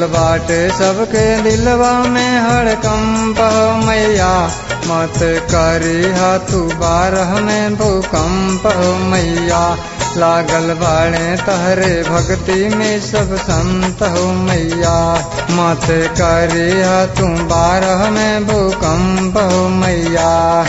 बाटे सबके दिलवा में हड़कंप हो मैया मत करी तू बारह में भूकंप हो मैया लागल बाणे तहरे भक्ति में सब संत हो मैया मत करी तू बारह में भूकंप हो मैया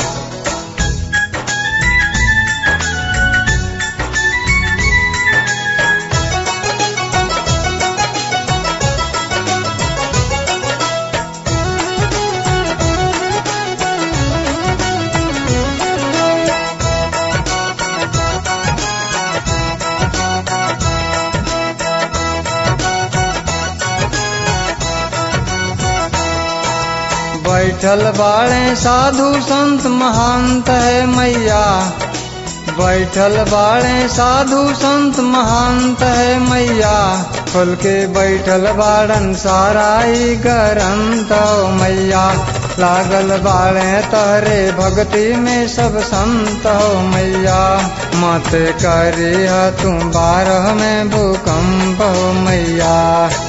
बैठल बाड़े साधु संत महांत है मैया बैठल बाड़े साधु संत महांत है मैया खुल के बैठल बाड़न साराई गरंत हो मैया लागल बाड़े तहरे भक्ति में सब संत हो मैया मत करी तू बारह में भूकंप हो मैया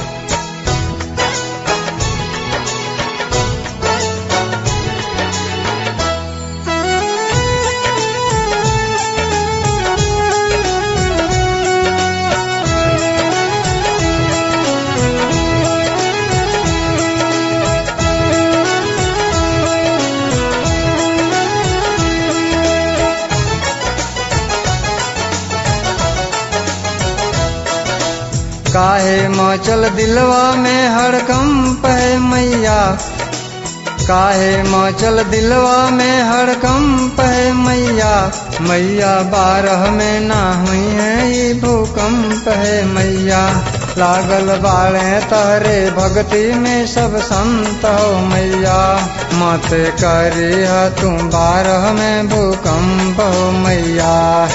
काहे मचल दिलवा में हड़कंप है मैया काहे मचल दिलवा में हड़कंप है मैया मैया बारह में ना हुई है ये भूकंप है मैया लागल बाड़े तहरे भक्ति में सब संत हो मैया मत करी तू बारह में भूकंप हो मैया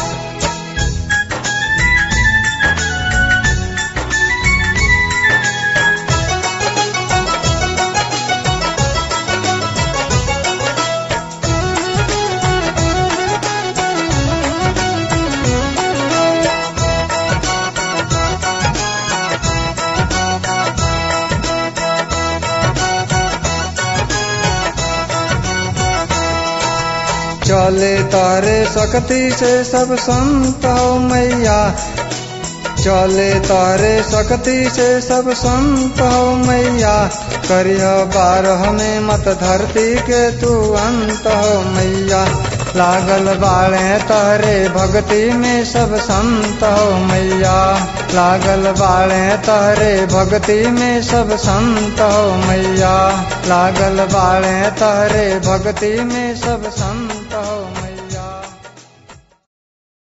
चले तारे शक्ति से सब संत हो मैया चले तारे शक्ति से सब संत हो मैया करिय बारह में मत धरती के तू अंत हो मैया लागल बाड़े तहरे भक्ति में सब संत हो मैया लागल बाड़े तहरे भक्ति में सब संत हो मैया लागल बाड़े तहरे भक्ति में सब संत हो